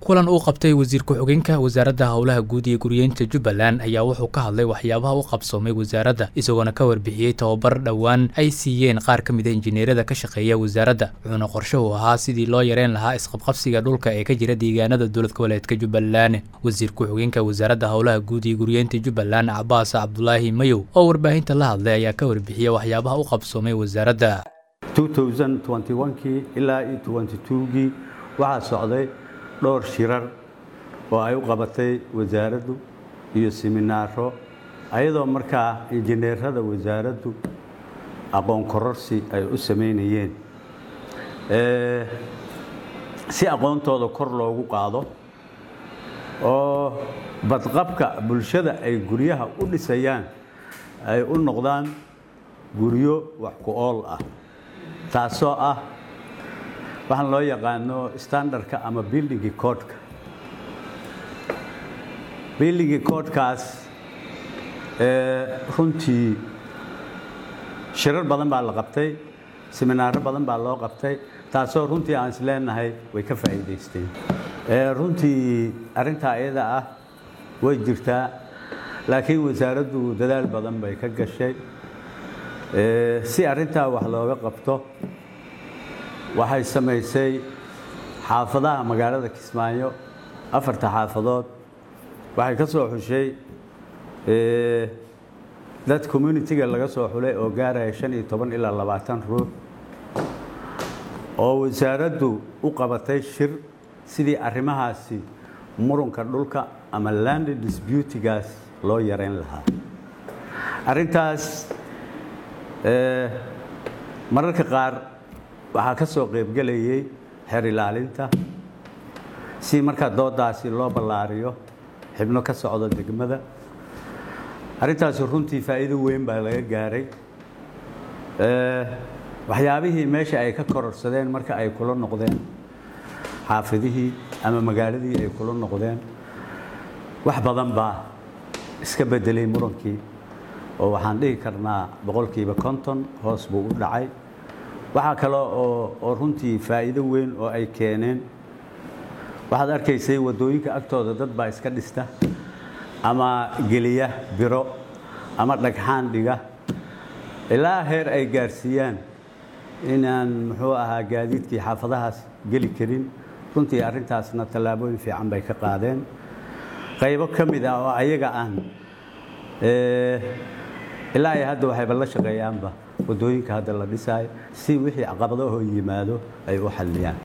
kulan uu qabtay wasiir ku-xigeenka wasaaradda howlaha guud iyo guriyeynta jubbaland ayaa wuxuu ka hadlay waxyaabaha u qabsoomay wasaaradda isagoona ka warbixiyey tababar dhowaan ay siiyeen qaar ka mid a injineerada ka shaqeeya wasaaradda wuxuuna qorshe u ahaa sidii loo yareyn lahaa isqabqabsiga dhulka ee ka jira deegaanada dowlad goboleedka jubbaland wasiir ku-xigeenka wasaaradda howlaha guud iyo guriyeynta jubbaland cabaas cabdulaahi mayow oo warbaahinta la hadlay ayaa ka warbixiyey waxyaabaha u qabsoomay wasaaradda kii ilaa gii waxaa socday dhowr shirar oo ay u qabatay wasaaraddu iyo siminaaro ayadoo markaa injineerada wasaaraddu aqoon kororsi ay u samaynayeen si aqoontooda kor loogu qaado oo badqabka bulshada ay guryaha u dhisayaan ay u noqdaan guryo wax ku ool ah taasoo ah waxaan loo yaqaano standardka ama buildingi coodka buildingi coodkaas runtii shirar badan baa la qabtay siminaaro badan baa loo qabtay taasoo runtii aan is leenahay way ka faa'iidaysteen runtii arrintaa iyada ah way jirtaa laakiin wasaaraddu dadaal badan bay ka gashay si arrintaa wax looga qabto waxay samaysay xaafadaha magaalada kismaayo afarta xaafadood waxay ka soo xushay dad communitiga laga soo xulay oo gaaraya shan iyo toban ilaa labaatan ruux oo wasaaraddu u qabatay shir sidii arrimahaasi murunka dhulka ama land disbutigaas loo yareyn lahaa arrintaas mararka qaar waxaa ka soo qaybgelayay xer ilaalinta si markaa doodaasi loo ballaariyo xibno ka socda degmada arrintaasi runtii faa'iido weyn baa laga gaaray waxyaabihii meesha ay ka kororsadeen marka ay kula noqdeen xaafidihii ama magaaladii ay kula noqdeen wax badan baa iska beddelay murankii oo waxaan dhihi karnaa boqolkiiba konton hoos buu u dhacay waxaa kale oo runtii faa'iido weyn oo ay keeneen waxaad arkaysay waddooyinka agtooda dad baa iska dhista ama geliya biro ama dhagxaan dhiga ilaa heer ay gaarsiiyaan inaan muxuu ahaa gaadiidkii xaafadahaas geli karin runtii arrintaasna tallaabooyin fiican bay ka qaadeen qaybo ka mid ah oo ayaga aan ilaa ay hadda waxayba la shaqeeyaanba waddooyinka hadda la dhisaayo si wixii caqabadahoo yimaado ay u xalliyaan